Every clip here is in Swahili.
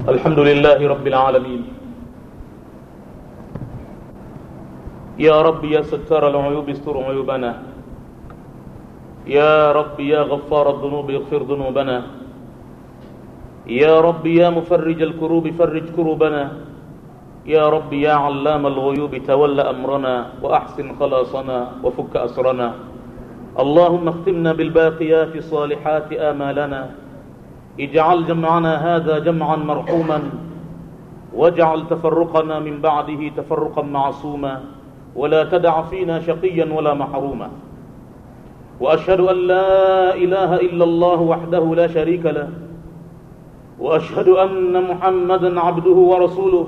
الحمد لله رب العالمين يا رب يا ستار العيوب استر عيوبنا يا رب يا غفار الذنوب اغفر ذنوبنا يا رب يا مفرج الكروب فرج كروبنا يا رب يا علام الغيوب تول أمرنا وأحسن خلاصنا وفك أسرنا اللهم اختمنا بالباقيات الصالحات آمالنا اجعل جمعنا هذا جمعا مرحوما واجعل تفرقنا من بعده تفرقا معصوما ولا تدع فينا شقيا ولا محروما واشهد ان لا اله الا الله وحده لا شريك له واشهد ان محمدا عبده ورسوله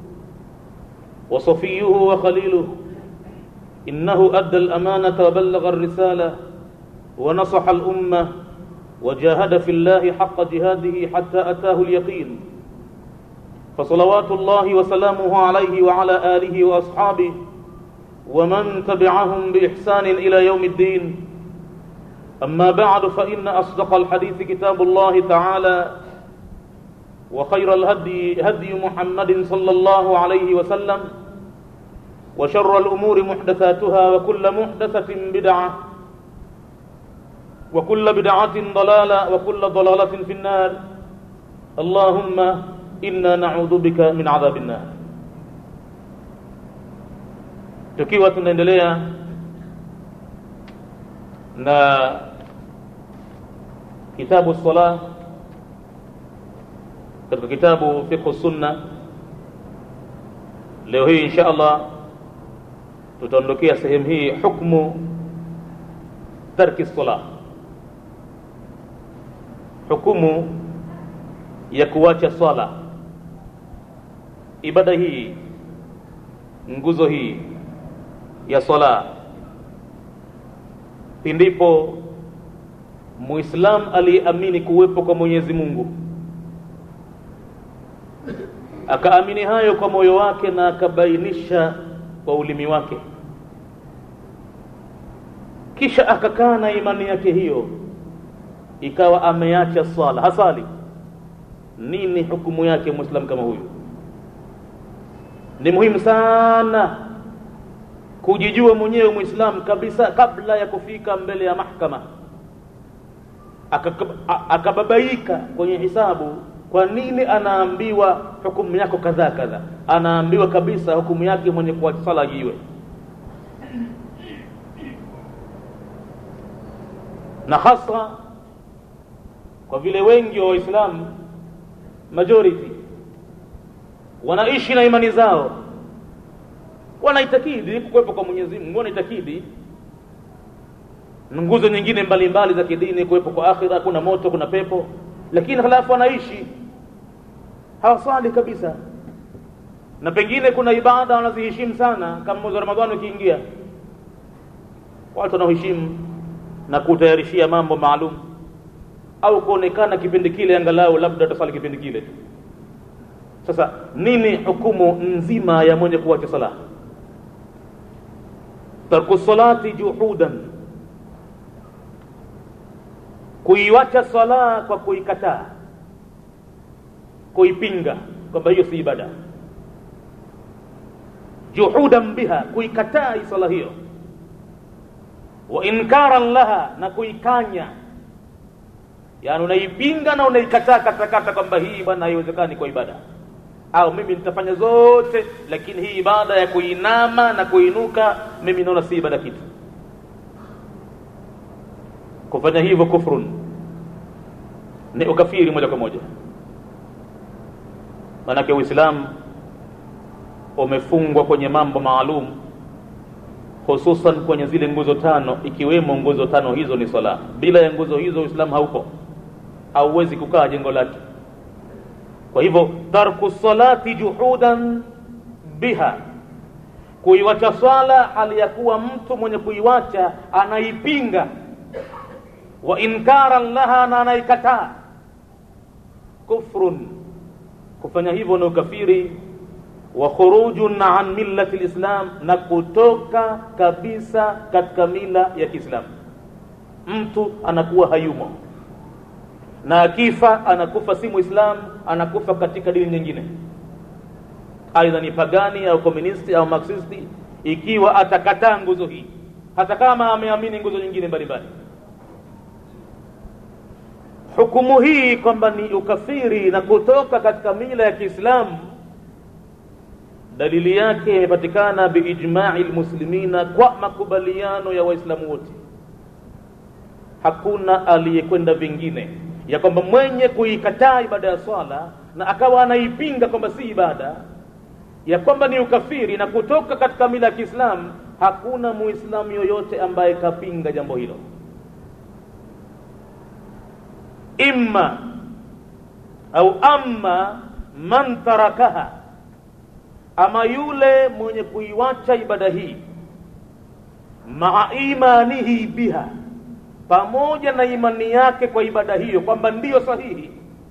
وصفيه وخليله انه ادى الامانه وبلغ الرساله ونصح الامه وجاهد في الله حق جهاده حتى اتاه اليقين فصلوات الله وسلامه عليه وعلى اله واصحابه ومن تبعهم باحسان الى يوم الدين اما بعد فان اصدق الحديث كتاب الله تعالى وخير الهدي هدي محمد صلى الله عليه وسلم وشر الامور محدثاتها وكل محدثه بدعه وكل بدعة ضلالة وكل ضلالة في النار اللهم إنا نعوذ بك من عذاب النار tukiwa tunaendelea na kitabu sala katika kitabu fiqh sunna leo hii insha allah tutaondokea sehemu hii hukmu tarki salah hukumu ya kuacha swala ibada hii nguzo hii ya swala pindipo muislam aliyeamini kuwepo kwa mwenyezi mungu akaamini hayo kwa moyo wake na akabainisha kwa ulimi wake kisha akakaa na imani yake hiyo ikawa ameacha swala hasali nini hukumu yake muislam kama huyu ni muhimu sana kujijua mwenyewe muislam kabisa kabla ya kufika mbele ya mahkama akababaika kwenye hisabu kwa nini anaambiwa hukumu yako kadhaa kadhaa anaambiwa kabisa hukumu yake mwenye kuacha sala jiwe na hasa kwa vile wengi wa waislamu majority wanaishi na imani zao wanaitakidi kuwepo kwa mwenyezi mungu wanaitakidi nguzo nyingine mbalimbali za kidini kuwepo kwa akhira kuna moto kuna pepo lakini halafu wanaishi hawaswali kabisa na pengine kuna ibada wanaziheshimu sana kama mwezi wa ramadhani ukiingia watu wanaoheshimu na kutayarishia mambo maalum au kuonekana kipindi kile angalau labda utasali kipindi kile tu sasa nini hukumu nzima ya mwenye kuacha sala tarku salati juhudan kuiwacha sala kwa kuikataa kuipinga kwamba hiyo si ibada juhudan biha kuikataa sala hiyo wa inkaran laha na kuikanya yaani unaipinga na unaikataa katakata kwamba hii bwana haiwezekani kwa ibada au mimi nitafanya zote lakini hii ibada ya kuinama na kuinuka mimi naona si ibada kitu kufanya hivyo kufrun ni ukafiri moja kwa moja maanake uislamu umefungwa kwenye mambo maalum hususan kwenye zile nguzo tano ikiwemo nguzo tano hizo ni swala bila ya nguzo hizo uislamu haupo hauwezi kukaa jengo lake kwa hivyo tarku salati juhudan biha kuiwacha swala hali ya kuwa mtu mwenye kuiwacha anaipinga wa inkaran laha na anaikataa kufrun kufanya hivyo ni ukafiri wa khurujun an millati lislam na kutoka kabisa katika mila ya kiislamu mtu anakuwa hayumo na akifa anakufa si muislam anakufa katika dini nyingine aidha ni pagani au komunisti au marxisti ikiwa atakataa nguzo hii hata kama ameamini nguzo nyingine mbalimbali hukumu hii kwamba ni ukafiri na kutoka katika mila ya kiislamu dalili yake imepatikana biijmai lmuslimina kwa makubaliano ya waislamu wote hakuna aliyekwenda vingine ya kwamba mwenye kuikataa ibada ya swala na akawa anaipinga kwamba si ibada ya kwamba ni ukafiri na kutoka katika mila ya kiislamu hakuna muislamu yoyote ambaye kapinga jambo hilo imma au amma man tarakaha ama yule mwenye kuiwacha ibada hii maa imanihi biha pamoja na imani yake kwa ibada hiyo kwamba ndiyo sahihi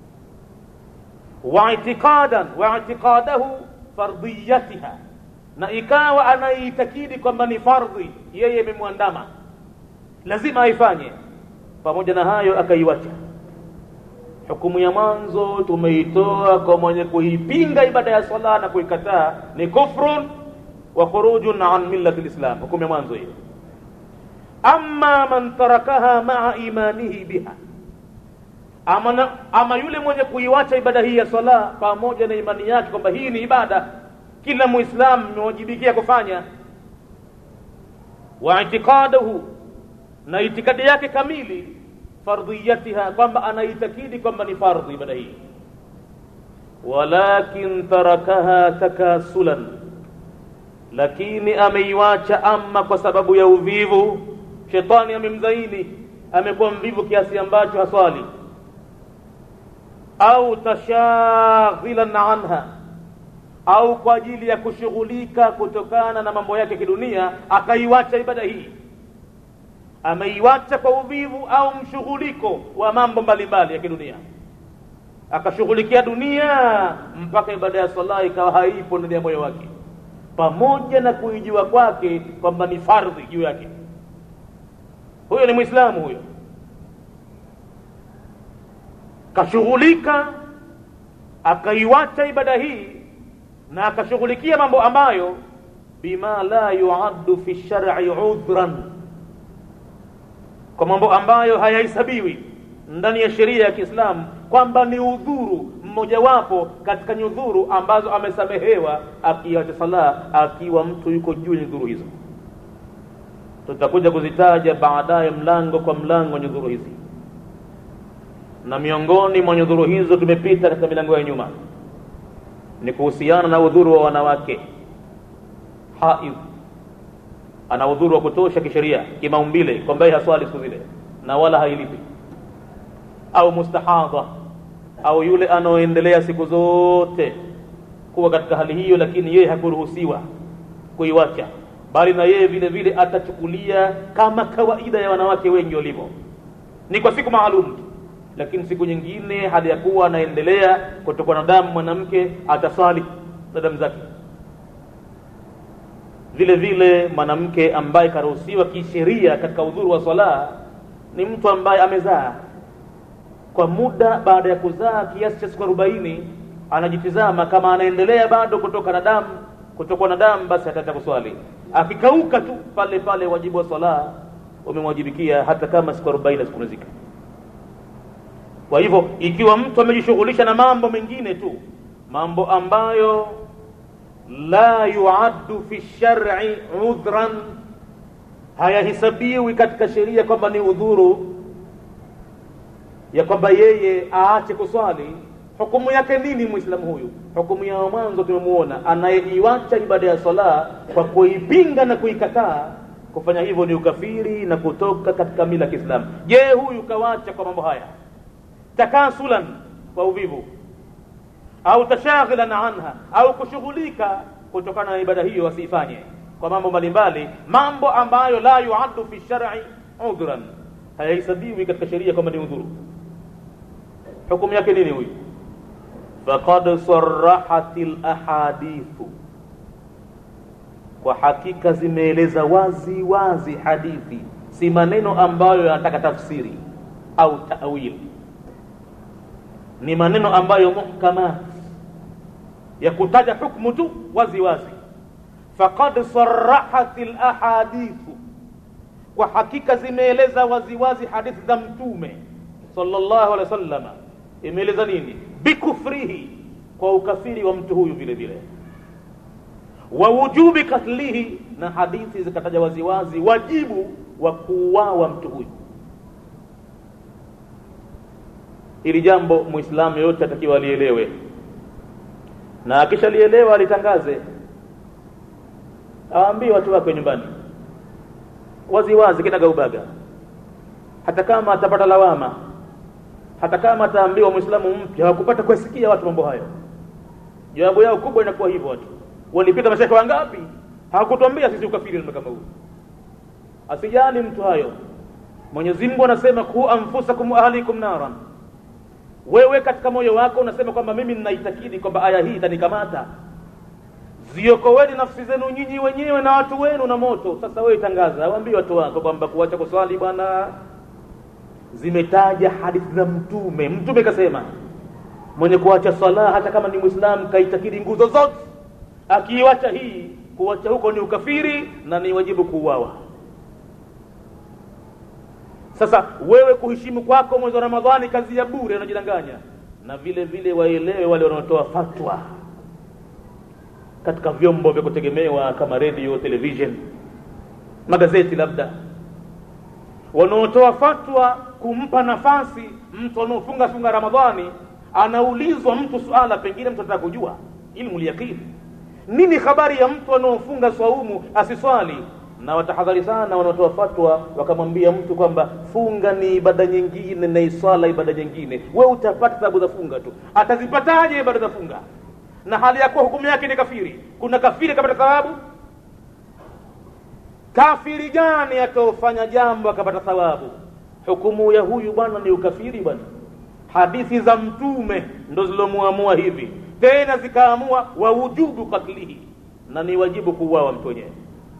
wa itiqadan wa itiqadahu fardiyatiha na ikawa anaitakidi kwamba ni fardhi yeye imemwandama lazima aifanye pamoja na hayo akaiwacha hukumu ya mwanzo tumeitoa kwa mwenye kuipinga ibada ya sala na kuikataa ni kufrun wa khurujun an millati lislam hukumu ya mwanzo hiyo amma man tarakaha maa imanihi biha ama, na, ama yule mwenye kuiwacha ibada hii ya sala pamoja na imani yake kwamba hii ni ibada kila muislamu imewajibikia kufanya wa itiqadahu na itikadi yake kamili fardhiyatiha kwamba anaitakidi kwamba ni fardhi ibada hii walakin tarakaha takasulan lakini ameiwacha ama kwa sababu ya uvivu shetani amemzaini amekuwa mvivu kiasi ambacho haswali au tashaghilan anha au kwa ajili ya kushughulika kutokana na mambo yake kidunia akaiwacha ibada hii ameiwacha kwa uvivu au mshughuliko wa mambo mbalimbali ya kidunia akashughulikia dunia mpaka ibada ya sala ikawa haipo ndani ya moyo wake pamoja na kuijua kwake kwamba ni fardhi juu yake huyo ni mwislamu huyo kashughulika akaiwacha ibada hii na akashughulikia mambo ambayo bima la yuaddu fi shar'i udhran kwa mambo ambayo hayahesabiwi ndani ya sheria ya Kiislamu kwamba ni udhuru mmojawapo katika nyudhuru ambazo amesamehewa akiacha sala akiwa mtu yuko juu ya nyudhuru hizo tutakuja kuzitaja baadaye mlango kwa mlango nyudhuru hizi na miongoni mwa nyudhuru hizo tumepita katika milango ya nyuma ni kuhusiana na udhuru wa wanawake haidh ana udhuru wa kutosha kisheria kimaumbile kwamba yeye haswali siku zile na wala hailipi au mustahadha au yule anaoendelea siku zote kuwa katika hali hiyo lakini yeye hakuruhusiwa kuiwacha bali na yeye vile vile atachukulia kama kawaida ya wanawake wengi walivyo ni kwa siku maalum tu lakini siku nyingine hali ya kuwa anaendelea kutokwa na damu mwanamke atasali na damu zake vile vile mwanamke ambaye karuhusiwa kisheria katika udhuru wa swala ni mtu ambaye amezaa kwa muda baada ya kuzaa kiasi cha siku arobaini anajitizama kama anaendelea bado kutoka na damu kutokwa na damu basi ataacha kuswali akikauka tu pale pale wajibu wa swala umemwajibikia hata kama siku arobaini asipumzika kwa hivyo ikiwa mtu amejishughulisha na mambo mengine tu mambo ambayo la yuaddu fi shar'i udhran hayahesabiwi katika sheria kwamba ni udhuru ya kwamba yeye aache kuswali hukumu yake nini muislamu huyu hukumu ya mwanzo tumemuona anayeiwacha ibada ya sala kwa kuipinga na kuikataa kufanya hivyo ni ukafiri na kutoka katika mila ya kiislamu je huyu kawacha kwa mambo haya takasulan kwa uvivu au tashaghilan anha au kushughulika kutokana na ibada hiyo asiifanye kwa mambo mbalimbali mambo ambayo la yuaddu fi shar'i udhran hayahesabiwi katika sheria kwamba ni udhuru hukumu yake nini huyu faqad sarahat lahadithu kwa hakika zimeeleza wazi wazi hadithi si maneno ambayo yanataka tafsiri au tawili ni maneno ambayo muhkamat ya kutaja hukmu tu wazi wazi faqad sarahat lahadithu kwa hakika zimeeleza waziwazi hadithi za mtume sallallahu alaihi wasallama imeeleza nini bikufrihi kwa ukafiri wa mtu huyu vile vile wa wujubi katlihi na hadithi zikataja waziwazi wajibu wa kuuawa mtu huyu ili jambo muislamu yoyote atakiwa alielewe na akishalielewa alitangaze awaambie watu wake nyumbani wazi wazi kinagaubaga hata kama atapata lawama hata kama ataambiwa mwislamu mpya hawakupata kusikia watu mambo hayo jawabu yao kubwa inakuwa hivyo watu walipita mashaka wangapi hawakutuambia sisi ukafiri kama huu asijali mtu hayo mwenyezi mungu anasema ku anfusakum ahlikum naran wewe katika moyo wako unasema kwamba mimi ninaitakidi kwamba aya hii itanikamata ziokoweni nafsi zenu nyinyi wenyewe na watu wenu na moto sasa wewe tangaza waambie watu wako kwamba kuacha kuswali bwana zimetaja hadithi za mtume mtume kasema mwenye kuacha sala hata kama ni mwislamu kaitakidi nguzo zote akiiwacha hii kuacha huko ni ukafiri na ni wajibu kuuawa sasa wewe kuheshimu kwako mwezi wa ramadhani kazi ya bure unajidanganya na vile vile waelewe wale wanaotoa fatwa katika vyombo vya kutegemewa kama radio television magazeti labda wanaotoa fatwa kumpa nafasi mtu anaofunga funga ramadhani anaulizwa mtu suala pengine mtu anataka kujua ilmu lyaqini nini habari ya mtu anaofunga swaumu asiswali na watahadhari sana wanaotoa fatwa wakamwambia mtu kwamba funga ni ibada nyingine na iswala ibada nyingine we utapata sababu za funga tu atazipataje ibada za funga na hali ya kuwa hukumu yake ni kafiri kuna kafiri akapata thawabu kafiri gani ataofanya jambo akapata thawabu hukumu ya huyu bwana ni ukafiri bwana hadithi za mtume ndo zilomuamua hivi tena zikaamua wawujubu katlihi na ni wajibu kuuawa mtu wenyewe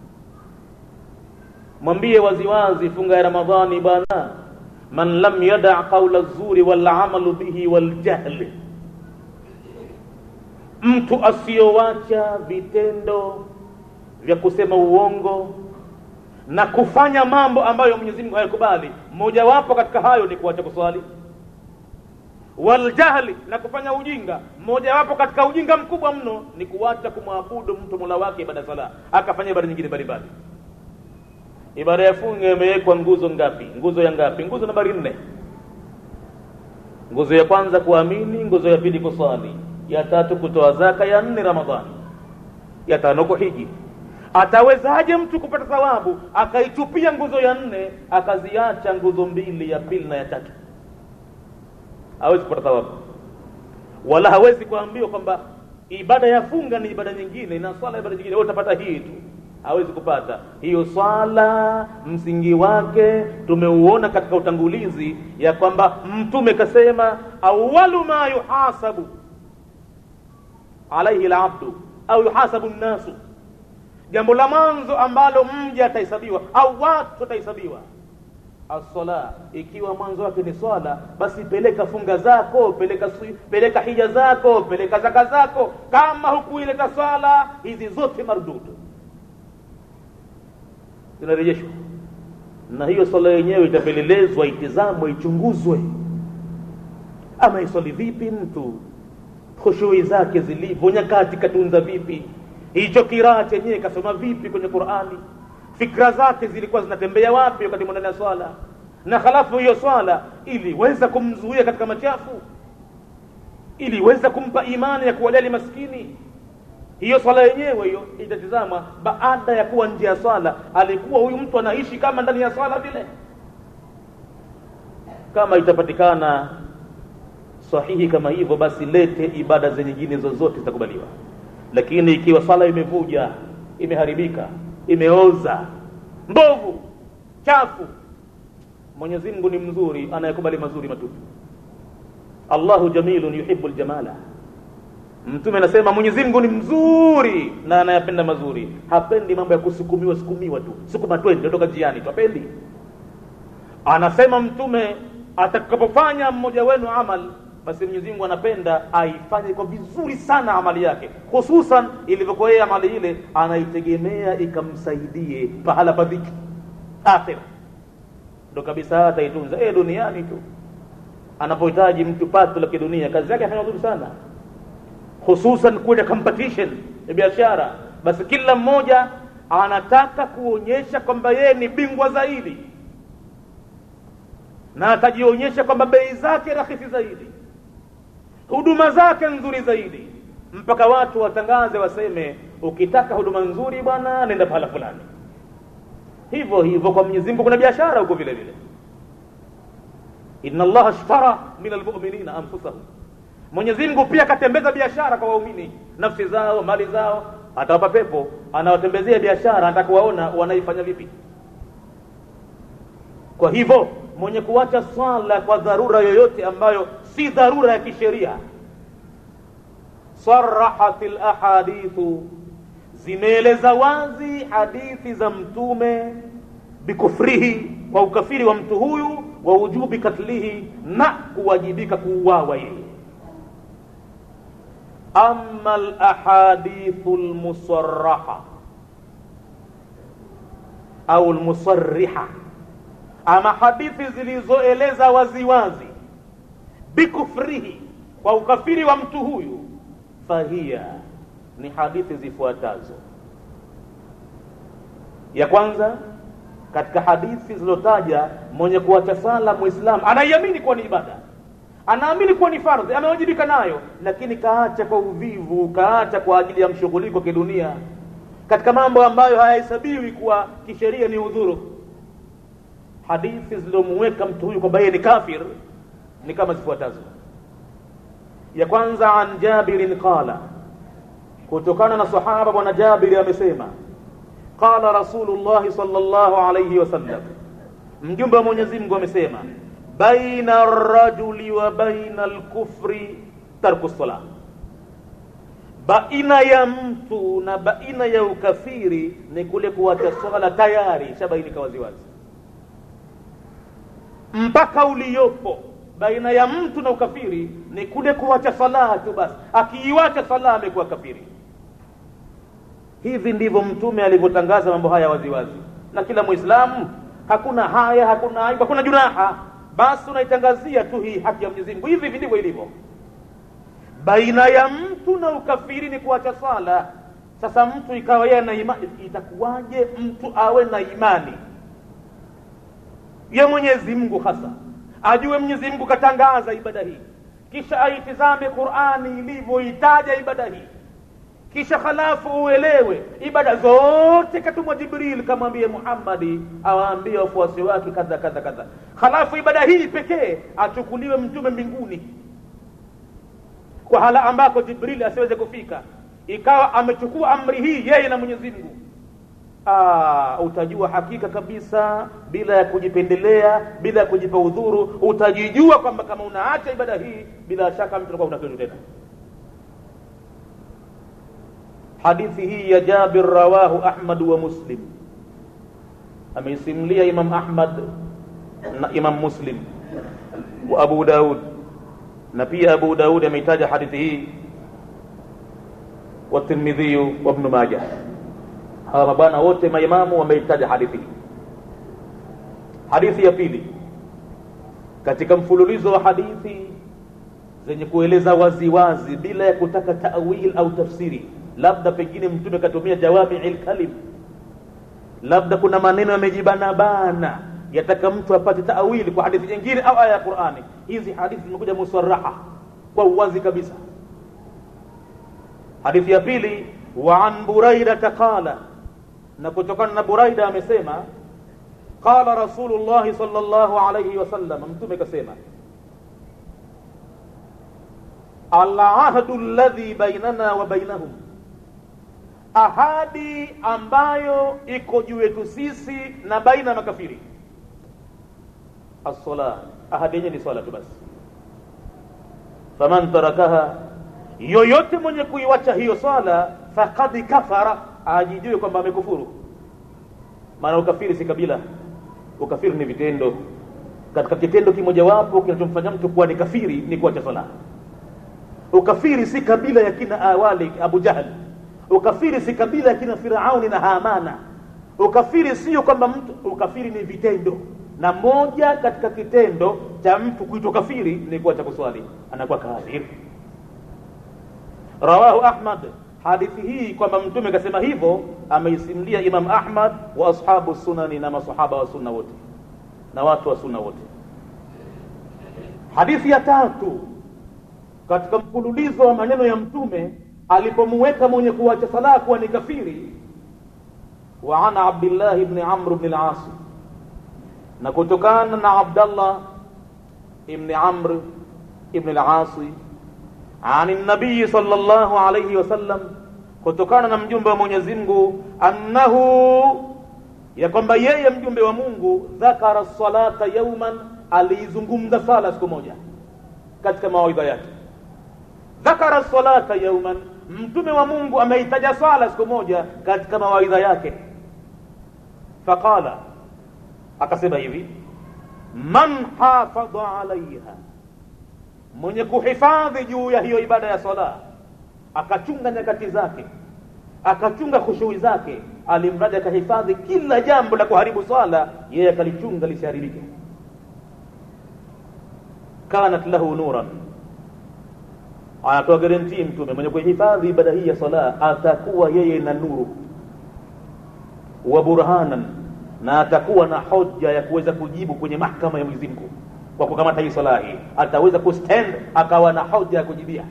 mwambie waziwazi funga ya ramadhani bwana man lam yada qaula zuri walamalu bihi waljahli mtu asiyowacha vitendo vya kusema uongo na kufanya mambo ambayo mwenyezi mungu hayakubali mmojawapo katika hayo ni kuacha kuswali waljahli na kufanya ujinga mmojawapo katika ujinga mkubwa mno ni kuacha kumwabudu mtu mola wake ibada sala akafanya ibada nyingine mbalimbali ibada ya funga imewekwa nguzo ngapi nguzo ya ngapi nguzo nambari nne nguzo ya kwanza kuamini nguzo ya pili kuswali ya tatu kutoa zaka ya nne ramadhani ya tano kuhiji atawezaje mtu kupata thawabu akaitupia nguzo ya nne akaziacha nguzo mbili ya pili na ya tatu hawezi kupata thawabu wala hawezi kuambiwa kwamba ibada ya funga ni ibada nyingine na swala ibada nyingine wewe utapata hii tu hawezi kupata hiyo swala msingi wake tumeuona katika utangulizi ya kwamba mtume kasema awalu ma yuhasabu alaihi labdu au yuhasabu nnasu jambo la mwanzo ambalo mja atahesabiwa au watu watahesabiwa assala ikiwa mwanzo wake ni swala basi peleka funga zako peleka peleka hija zako peleka zaka zako kama hukuileta swala hizi zote mardudu zinarejeshwa na hiyo swala yenyewe itapelelezwa itizamwe ichunguzwe ama iswali vipi mtu khushui zake zilivyo nyakati katunza vipi hicho kiraa chenyewe kasoma vipi kwenye qurani fikra zake zilikuwa zinatembea wapi wakati ndani ya swala na halafu hiyo swala iliweza kumzuia katika machafu iliweza kumpa imani ya kuwajali maskini hiyo swala yenyewe hiyo itatizama baada ya kuwa nje ya swala alikuwa huyu mtu anaishi kama ndani ya swala vile kama itapatikana sahihi kama hivyo basi lete ibada za nyingine zozote zitakubaliwa lakini ikiwa swala imevuja imeharibika imeoza mbovu chafu mwenyezi mungu ni mzuri anayekubali mazuri matupu allahu jamilun yuhibu ljamala mtume anasema mwenyezi mungu ni mzuri na anayapenda mazuri hapendi mambo ya kusukumiwa sukumiwa tu sukuma twende toka jiani tu hapendi anasema mtume atakapofanya mmoja wenu amal basi mwenyezi mungu anapenda aifanye kwa vizuri sana amali yake hususan ilivyokuwa yeye amali ile anaitegemea ikamsaidie pahala pa dhiki akhira ndo kabisa ataitunza e duniani tu anapohitaji mtu pato la kidunia kazi yake afanya vizuri sana hususan kwenye competition ya biashara basi kila mmoja anataka kuonyesha kwamba yeye ni bingwa zaidi na atajionyesha kwamba bei zake rahisi zaidi huduma zake nzuri zaidi mpaka watu watangaze waseme ukitaka huduma nzuri bwana nenda pahala fulani hivyo hivyo kwa mwenyezi mungu kuna biashara huko vile vile inna allaha ashtara min almuminina anfusahum mwenyezi mungu pia akatembeza biashara kwa waumini nafsi zao mali zao atawapa pepo anawatembezea biashara anataka kuwaona wanaifanya vipi kwa hivyo mwenye kuacha swala kwa dharura yoyote ambayo si dharura ya kisheria sarahat lahadithu zimeeleza wazi hadithi za mtume bikufrihi kwa ukafiri wa mtu huyu wa ujubi katlihi na kuwajibika kuuawa yeye ama lahadithu lmusaraha au lmusariha ama hadithi zilizoeleza waziwazi bikufrihi kwa ukafiri wa mtu huyu fahiya ni hadithi zifuatazo ya kwanza katika hadithi zilizotaja mwenye kuacha sala muislamu anaiamini kuwa ni ibada anaamini kuwa ni fardhi amewajibika nayo lakini kaacha kwa uvivu kaacha kwa ajili ya mshughuliko kidunia katika mambo ambayo hayahesabiwi kuwa kisheria ni udhuru hadithi zilizomuweka mtu huyu kwamba yeye ni kafir ni kama zifuatazo ya kwanza an jabirin qala kutokana na sahaba bwana jabiri amesema qala rasulullahi sallallahu alayhi wasallam mjumbe wa mwenyezi mungu amesema baina rajuli wa baina lkufri tarku ssalah baina ya mtu na baina ya ukafiri ni kule kuacha swala tayari shabainika waziwazi mpaka uliopo baina ya mtu na ukafiri ni kule kuacha salaha tu basi akiiwacha salaha amekuwa kafiri hivi ndivyo mtume alivyotangaza mambo haya waziwazi na kila mwislamu hakuna haya hakuna aibu hakuna junaha basi unaitangazia tu hii haki ya mwenyezi mungu hivi hivi ndivyo ilivyo baina ya mtu na ukafiri ni kuacha swala sasa mtu ikawa yeye na imani itakuwaje mtu awe na imani ya mwenyezi mungu hasa ajue mwenyezi mungu katangaza ibada hii kisha aitizame qurani ilivyoitaja ibada hii kisha halafu uelewe ibada zote katumwa jibril kamwambie muhammadi awaambie wafuasi wake kadha kadha kadha halafu ibada hii pekee achukuliwe mtume mbinguni kwa hala ambako jibril asiweze kufika ikawa amechukua amri hii yeye na mwenyezi mungu Aa, utajua hakika kabisa bila ya kujipendelea bila ya kujipa udhuru utajijua kwamba kama unaacha ibada hii bila shaka mtu anakuwa unakitu tena hadithi hii ya jabir rawahu ahmad wa muslim ameisimulia imam ahmad na imam muslim wa abu daud na pia abu daud ameitaja hadithi hii wa tirmidhiyu wa ibnu majah hawa mabwana wote maimamu wameitaja hadithi hii hadithi ya pili katika mfululizo wa hadithi zenye kueleza waziwazi wazi, bila ya kutaka tawil au tafsiri labda pengine mtume katumia jawamii lkalim labda kuna maneno yamejibanabana yataka mtu apate tawili kwa hadithi nyingine au aya ya qurani hizi hadithi zimekuja musaraha kwa uwazi kabisa hadithi ya pili wa an buraidata qala na kutokana na buraida amesema qala rasulullahi sal llahu alaihi wasallam mtume kasema alahdu ladhi bainana wa bainahum ahadi ambayo iko juu yetu sisi na baina ya makafiri assala ahadi yenyewe ni swala tu basi faman tarakaha yoyote mwenye kuiwacha hiyo swala fakad kafara ajijue kwamba amekufuru maana ukafiri si kabila ukafiri ni vitendo katika kitendo kimojawapo kinachomfanya mtu kuwa ni kafiri ni kuacha sala ukafiri si kabila ya kina awali abu jahal ukafiri si kabila ya kina firauni na hamana ukafiri sio kwamba mtu ukafiri ni vitendo na moja katika kitendo cha mtu kuitwa kafiri ni kuacha kuswali anakuwa kafiri rawahu ahmad hadithi hii kwamba mtume akasema hivyo ameisimulia imam ahmad wa ashabu sunani na masahaba wa sunna wote na watu wa sunna wote hadithi ya tatu katika mfululizo wa maneno ya mtume alipomuweka mwenye kuacha sala kuwa ni kafiri wa an abdillah ibn amr ibn al-as na kutokana na abdallah ibn amr ibn al-as عن النبي صلى الله عليه وسلم kutokana na mjumbe wa Mwenyezi Mungu annahu ya kwamba yeye mjumbe wa Mungu dhakara salata yauman aliizungumza sala siku moja katika mawaidha yake dhakara salata yauman mtume wa Mungu ameitaja sala siku moja katika mawaidha yake faqala akasema hivi man hafadha alaiha mwenye kuhifadhi juu ya hiyo ibada ya sala akachunga nyakati zake akachunga khushui zake alimradi akahifadhi kila jambo la kuharibu swala yeye akalichunga lisiharibike kanat lahu nuran anatoa garantii mtume mwenye kuhifadhi ibada hii ya sala atakuwa yeye na nuru wa burhanan na atakuwa na hoja ya kuweza kujibu kwenye mahkama ya Mwenyezi Mungu kwa kukamata hii sala hii ataweza kustand akawa na hoja ya kujibia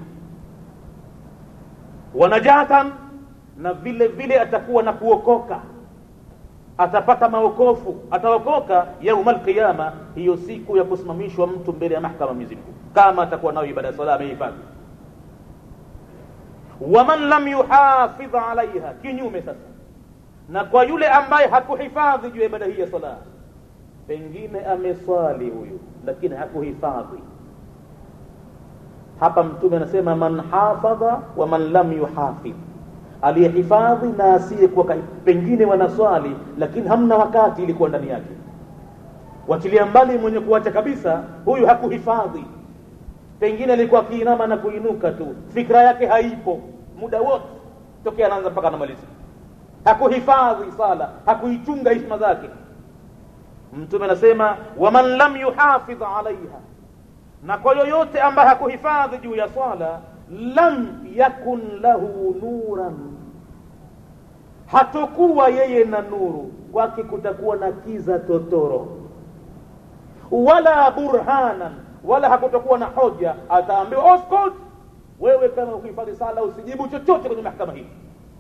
wanajatan na vile vile atakuwa na kuokoka atapata maokofu ataokoka yaumal qiyama hiyo siku ya kusimamishwa mtu mbele ya mahkama Mwenyezi Mungu kama atakuwa nayo ibada ya sala amehifadhi waman lam yuhafidh alaiha kinyume sasa na kwa yule ambaye hakuhifadhi juu ya ibada hii ya sala pengine ameswali huyu lakini hakuhifadhi hapa mtume anasema man hafadha wa man lam yuhafidh aliyehifadhi na asiyekuwa pengine wanaswali lakini hamna wakati ilikuwa ndani yake wachilia mbali mwenye kuacha kabisa huyu hakuhifadhi pengine alikuwa akiinama na kuinuka tu fikra yake haipo muda wote tokea anaanza mpaka anamaliza hakuhifadhi sala hakuichunga hishma zake mtume anasema waman lam yuhafidh alaiha na kwa yoyote ambaye hakuhifadhi juu ya swala lam yakun lahu nuran hatokuwa yeye na nuru kwake kutakuwa na kiza totoro wala burhanan wala hakutakuwa na hoja ataambiwa oskot wewe kama ukihifadhi sala usijibu chochote kwenye mahakama hii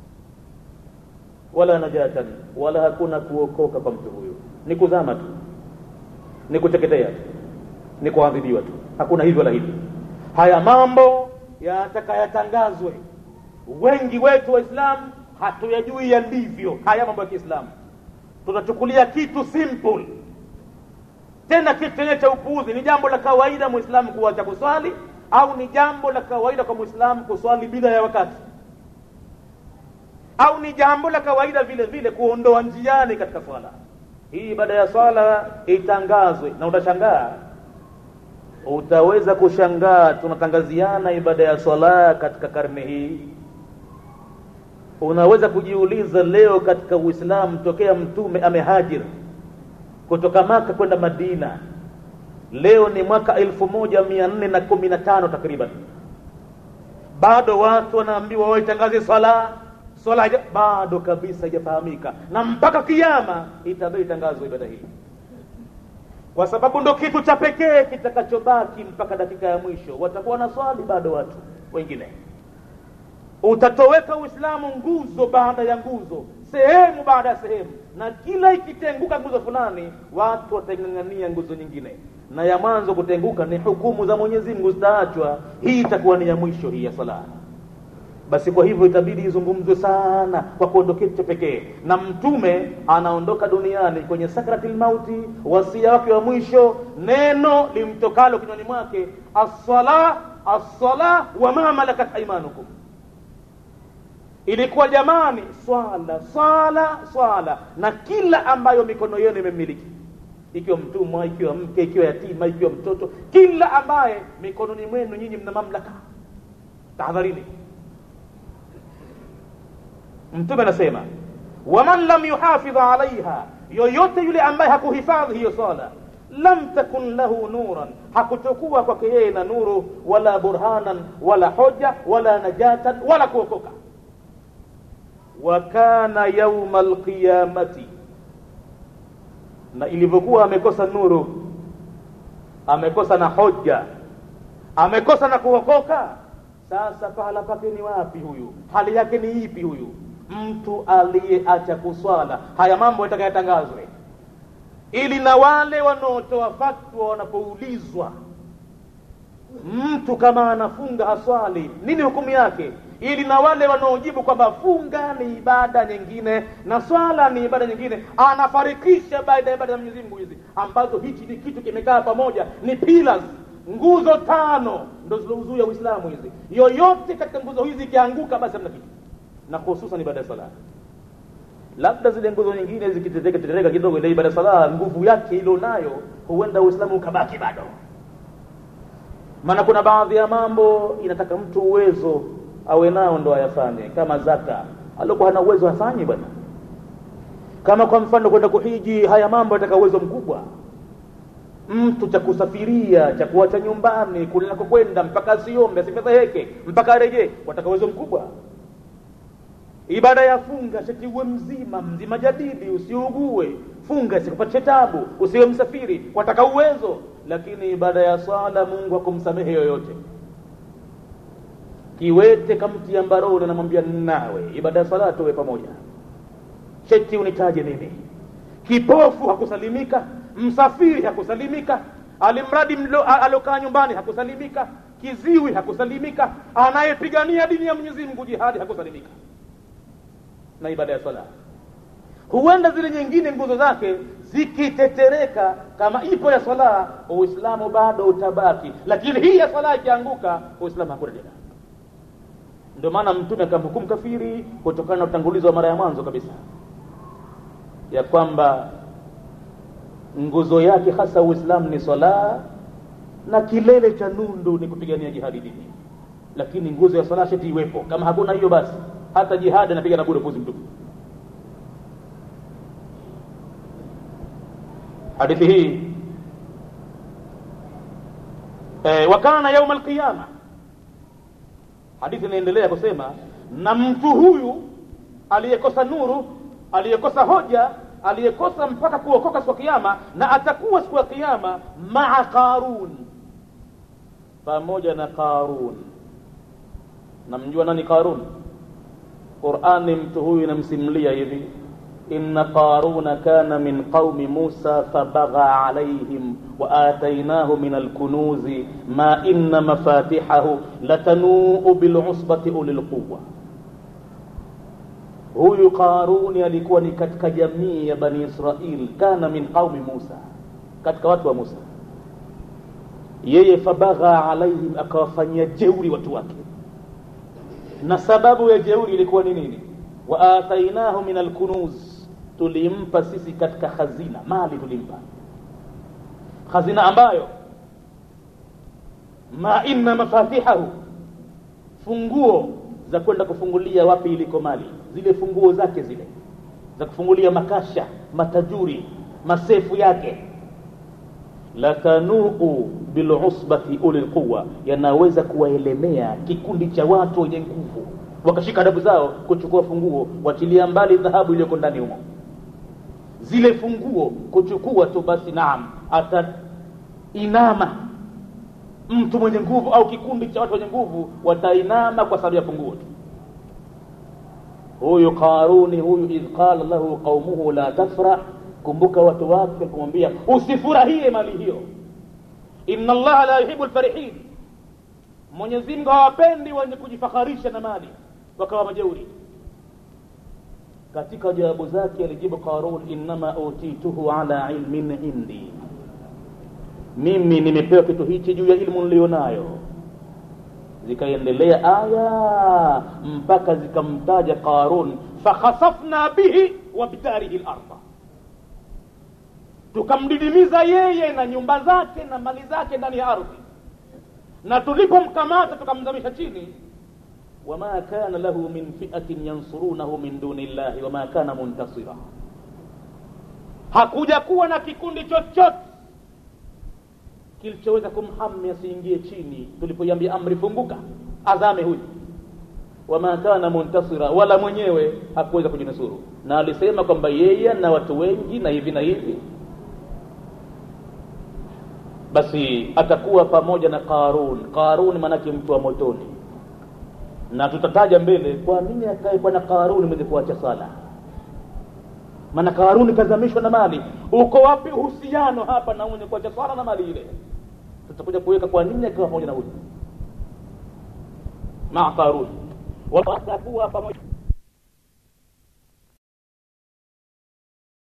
wala najatan wala hakuna kuokoka kwa mtu huyo ni kuzama tu ni kuteketea tu ni kuadhibiwa tu hakuna hivyo la hivi haya mambo yataka yatangazwe wengi wetu waislamu hatuyajui yalivyo haya mambo ya kiislamu tunachukulia kitu simple tena kitu chenye cha upuuzi ni jambo la kawaida muislamu kuacha kuswali au ni jambo la kawaida kwa muislamu kuswali bila ya wakati au ni jambo la kawaida vile vile kuondoa njiani katika swala hii ibada ya swala itangazwe na utashangaa utaweza kushangaa tunatangaziana ibada ya swala katika karne hii unaweza kujiuliza leo katika uislamu tokea mtume amehajir kutoka maka kwenda madina leo ni mwaka elfu moja mia nne na kumi na tano takriban bado watu wanaambiwa waitangaze swala swala bado kabisa haijafahamika na mpaka kiama itabidi itangazwe ibada hii kwa sababu ndo kitu cha pekee kitakachobaki mpaka dakika ya mwisho watakuwa na swali bado watu wengine utatoweka uislamu nguzo baada ya nguzo sehemu baada ya sehemu na kila ikitenguka nguzo fulani watu wataing'ang'ania nguzo nyingine na ya mwanzo kutenguka ni hukumu za mwenyezi mungu zitaachwa hii itakuwa ni ya mwisho hii ya sala basi kwa hivyo itabidi izungumzwe sana kwa kuondokea cha pekee na mtume anaondoka duniani kwenye sakratil mauti wasia wake wa mwisho neno limtokalo kinywani mwake assala assala wa ma malakat aimanukum ilikuwa jamani swala swala swala na kila ambayo mikono yenu imemiliki ikiwa mtumwa ikiwa mke ikiwa yatima ikiwa mtoto kila ambaye mikononi mwenu nyinyi mna mamlaka tahadharini mtume anasema waman lam yuhafidh alaiha yoyote yule ambaye hakuhifadhi hiyo swala lam takun lahu nuran hakutokuwa kwake yeye na nuru wala burhanan wala hoja wala najatan wala kuokoka wa kana yauma alqiyamati na ilivyokuwa amekosa nuru amekosa na hoja amekosa na kuokoka sasa pahala pake ni wapi huyu hali yake ni ipi huyu mtu aliyeacha kuswala haya mambo yatakayatangazwe ili na wale wanaotoa fatwa wanapoulizwa mtu kama anafunga haswali nini hukumu yake ili na wale wanaojibu kwamba funga ni ibada nyingine na swala ni ibada nyingine anafarikisha baada ya ibada za Mwenyezi Mungu hizi ambazo hichi ni kitu kimekaa pamoja ni pillars nguzo tano ndo zilouzuia Uislamu hizi yoyote katika nguzo hizi ikianguka basi hamna kitu na hususan ibada ya sala labda zile nguzo nyingine zikitetereka tetereka kidogo ile ibada ya sala nguvu yake ilo nayo huenda Uislamu ukabaki bado maana kuna baadhi ya mambo inataka mtu uwezo awe nao ndo ayafanye kama zaka aliokuwa hana uwezo afanye bwana kama kwa mfano kwenda kuhiji haya mambo yataka uwezo mkubwa mtu cha kusafiria cha kuacha nyumbani kulinako kwenda mpaka asiombe asifedheheke mpaka arejee wataka uwezo mkubwa ibada ya funga shati uwe mzima mzima jadidi usiugue funga isikupatie tabu usiwe msafiri wataka uwezo lakini ibada ya swala mungu hakumsamehe yoyote kiwete kamtia mbaroni anamwambia nawe ibada ya swala tuwe pamoja sheti unitaje mimi kipofu hakusalimika msafiri hakusalimika alimradi alokaa nyumbani hakusalimika kiziwi hakusalimika anayepigania dini ya mwenyezi mungu jihadi hakusalimika na ibada ya swala huenda zile nyingine nguzo zake zikitetereka kama ipo ya swala uislamu bado utabaki lakini hii ya swala ikianguka uislamu hakuna tena ndio maana mtume akamhukumu kafiri kutokana na utangulizi wa mara ya mwanzo kabisa ya kwamba nguzo yake hasa uislamu ni swala na kilele cha nundu ni kupigania jihadi dini lakini nguzo ya swala sheti iwepo kama hakuna hiyo basi hata jihadi anapiga na bure puzi mtupu hadithi hii e, wakana yauma alqiyama hadithi inaendelea kusema na mtu huyu aliyekosa nuru aliyekosa hoja aliyekosa mpaka kuokoka siku ya kiyama na atakuwa siku ya kiyama maa qarun pamoja na qarun namjua nani qarun qurani mtu huyu inamsimulia hivi inna qaruna kana min qaumi musa fabagha alaihim waatainahu min alkunuzi ma inna mafatihahu latanuu bilusbati uli lquwa huyu qaruni alikuwa ni katika jamii ya bani israil kana min qaumi musa katika watu wa musa yeye fabagha alaihim akawafanyia jeuri watu wake na sababu ya jeuri ilikuwa ni nini waatainahu min alkunuz tulimpa sisi katika hazina mali tulimpa hazina ambayo ma inna mafatihahu funguo za kwenda kufungulia wapi iliko mali zile funguo zake zile za kufungulia makasha matajuri masefu yake latanuu bilusbati uli lquwa yanaweza kuwaelemea kikundi cha watu wenye nguvu wakashika adabu zao kuchukua funguo wachilia mbali dhahabu iliyoko ndani humo zile funguo kuchukua tu basi naam atainama mtu mwenye nguvu au kikundi cha watu wenye nguvu watainama kwa sababu ya funguo tu huyu qaruni huyu idh qala lahu qaumuhu la tafrah kumbuka watu wake kumwambia usifurahie mali hiyo inna allaha la yuhibu lfarihin mwenyezi mungu hawapendi wenye kujifakharisha na mali wakawa majeuri katika jawabu zake alijibu qarun innama utituhu ala ilmin indi mimi nimepewa kitu hichi juu ya ilmu nilionayo zikaendelea aya mpaka zikamtaja qarun fakhasafna bihi wa bidarihi larda tukamdidimiza yeye na nyumba zake na mali zake ndani ya ardhi na tulipomkamata tukamzamisha chini wama kana lahu min fiatin yansurunahu min duni llahi wama kana muntasira hakuja kuwa na kikundi chochote kilichoweza kumhami asiingie chini tulipoiambia amri funguka azame huyu wama kana muntasira wala mwenyewe hakuweza kujinusuru na alisema kwamba yeye na watu wengi na hivi na hivi basi atakuwa pamoja na qarun qarun maanake mtu wa motoni na tutataja mbele kwa nini akae bwana qaruni mwenye kuacha sala maana qaruni kazamishwa na mali uko wapi uhusiano hapa na mwenye kuacha sala na mali ile tutakuja kuweka kwa nini akiwa pamoja na huyu maa qaruni watakuwa pamoja